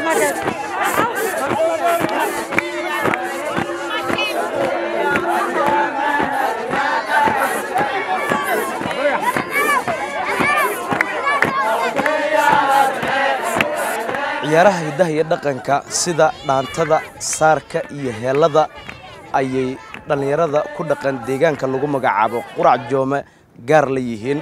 ciyaaraha hiddaha iyo dhaqanka sida dhaantada saarka iyo heellada ayay dhallinyarada ku dhaqan deegaanka lagu magacaabo qurac joome gaar la yihiin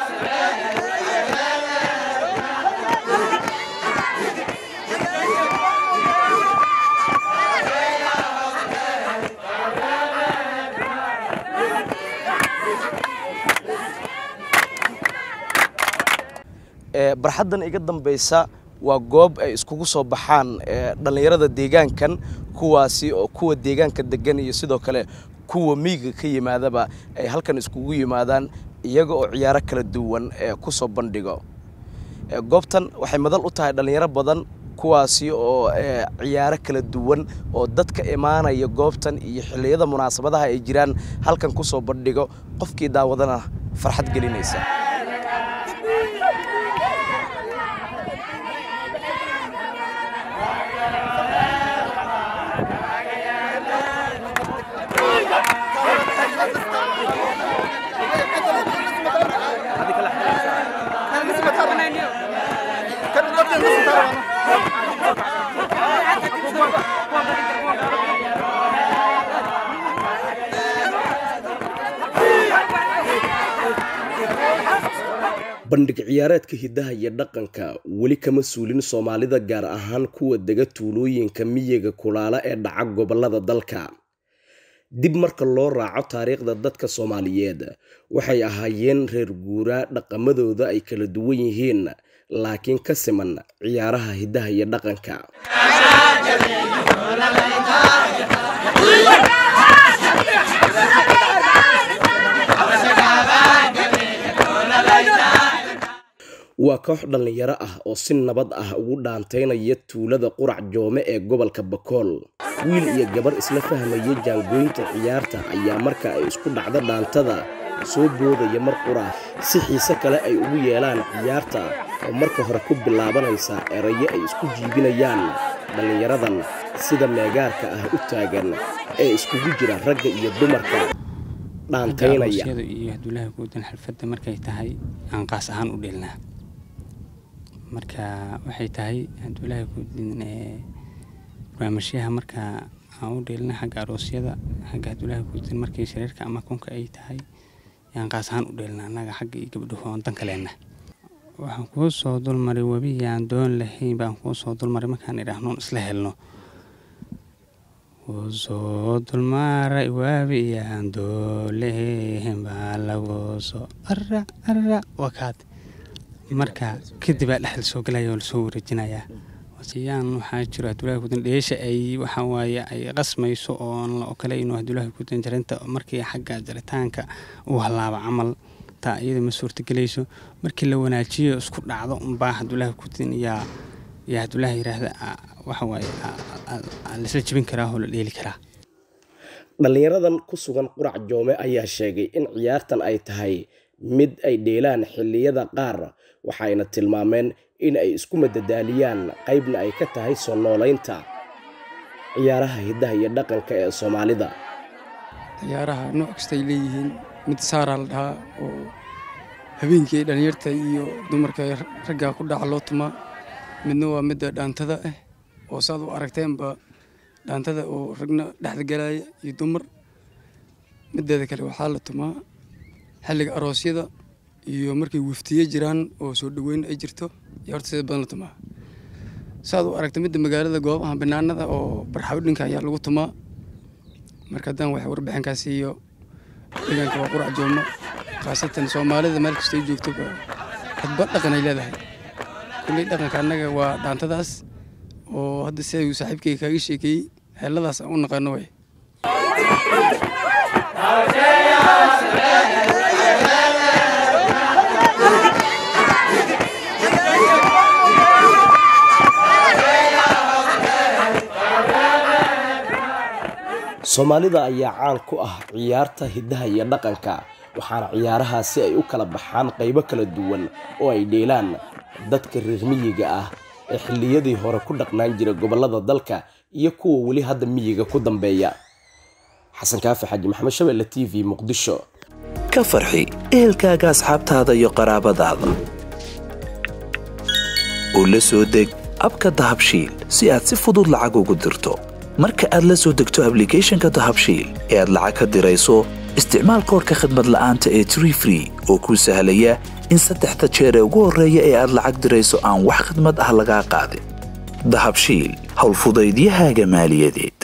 barxaddan iga dambaysa waa goob ay iskugu soo baxaan dhallinyarada deegaankan kuwaasi oo kuwa deegaanka degan iyo sidoo kale kuwa miyiga ka yimaadaba ay halkan iskugu yimaadaan iyaga oo ciyaaro kala duwan ee ku soo bandhigo goobtan waxay madal u tahay dhallinyaro badan kuwaasi oo ciyaaro kala duwan oo dadka imaanaya goobtan iyo xilliyada munaasabadaha ay jiraan halkan ku soo bandhigo qofkii daawadana farxad gelinaysa bandhig ciyaareedka hiddaha iyo dhaqanka weli kama suulin soomaalida gaar ahaan kuwa dega tuulooyinka miyiga kulaala ee dhaca gobollada dalka dib marka loo raaco taariikhda dadka soomaaliyeed waxay ahaayeen reer guuraa dhaqamadooda ay kala duwan yihiin laakiin ka siman ciyaaraha hiddaha iyo dhaqanka waa koox dhallinyaro ah oo si nabad ah ugu dhaantaynaya tuulada qurac joome ee gobolka bakool wiil iyo gabar isla fahmaya jaangooynta ciyaarta ayaa marka ay isku dhacdo dhaantada soo boodaya mar qura si xiise kale ay ugu yeelaan ciyaarta oo marka hore ku bilaabanaysa erayo ay isku jiibinayaan dhallinyaradan sida meegaarka ah u taagan ee iskugu jira ragga iyo dumarka dhaantaynaya iyo haduulaha guudan xalfadda markay tahay aan qaas ahaan u dheelnaa marka waxay tahay haduulaha guudan ee barnaamijyaha marka aan u dheelna xagga aroosyada xagga haduulaha guudan markay shareerka ama kunka ay tahay yaan qaas ahaan u dheelna annaga xagga iyo gabdhuhu oon dan kaleenna waxaan kuu soo dulmaray webiyaan doon lahayn baan kuu soo dulmaray markaan idhaahnoon isla helno wuu soo dulmaaray waabiyaan doolehen baa lagu soo ara ara wakaad marka kadib aa dhexda soo galaya oo lasoo wareejinayaa yaan waxaa jiro hadulaha gudan dheesha ay waxaa waaye ay qasmayso oon la okolayno hadulaha gudan jarinta markii xagga jaritaanka uu halaabo camal taa iyada ma suurtagelayso markii la wanaajiyo isku dhacdo unbaa hadulaha gudan yaa yaa hadulaha yiraahda waxa waaye laisla jebin karaa oo la dheeli karaa dhallinyaradan ku sugan qurac joome ayaa sheegay in ciyaartan ay tahay mid ay dheelaan xilliyada qaar waxayna tilmaameen in ay isku madadaaliyaan qaybna ay ka tahay soo noolaynta ciyaaraha hiddaha iyo dhaqanka ee soomaalida ciyaaraha nooc kastay leeyihiin mid saaraa la dhahaa oo habeenkii dhallinyarta iyo dumarka raggaa ku dhaca loo tumaa midna waa midda dhaantada ah oo saad u aragteenba dhaantada oo ragna dhexda galaya iyo dumar mideeda kale waxaa la tumaa xilliga aroosyada iyo markay waftiye jiraan oo soo dhaweyn ay jirto iyo horta sida badan la tumaa saad u aragta midda magaalada goobaha banaanada oo barxabdhinka ayaa lagu tumaa marka haddaan wax warbixinkaasi iyo deegaanka waa qurac joogno khaasatan soomaalida meel kasta ay joogtoba hadba dhaqan ay leedahay kulley dhaqanka annaga waa dhaantadaas oo hadda si ayuu saaxiibkayga kaaga sheekeeyey heelladaas aan u naqaano way soomaalida ayaa caan ku ah ciyaarta hiddaha iyo dhaqanka waxaana ciyaarahaasi ay u kala baxaan qaybo kala duwan oo ay dheelaan dadka reer miyiga ah ee xilliyadii hore ku dhaqnaan jira gobollada dalka iyo kuwa weli hadda miyiga ku dambeeya xasan kaafi xaaji maxamed shabeelle t v muqdisho ka farxi ehelkaaga asxaabtaada iyo qaraabadaada u la soo deg abka dahabshiil si aad si fudud lacag ugu dirto marka aad la soo degto ablicathonka dahabshiil ee aad lacag ka dirayso isticmaal koorka khadmad la'aanta ee tree free oo kuu sahlaya in saddexda jeer ee ugu horreeya ee aad lacag dirayso aan wax khadmad ah lagaa qaadin dahabshiil howlfudaydiyahaaga maaliyadeed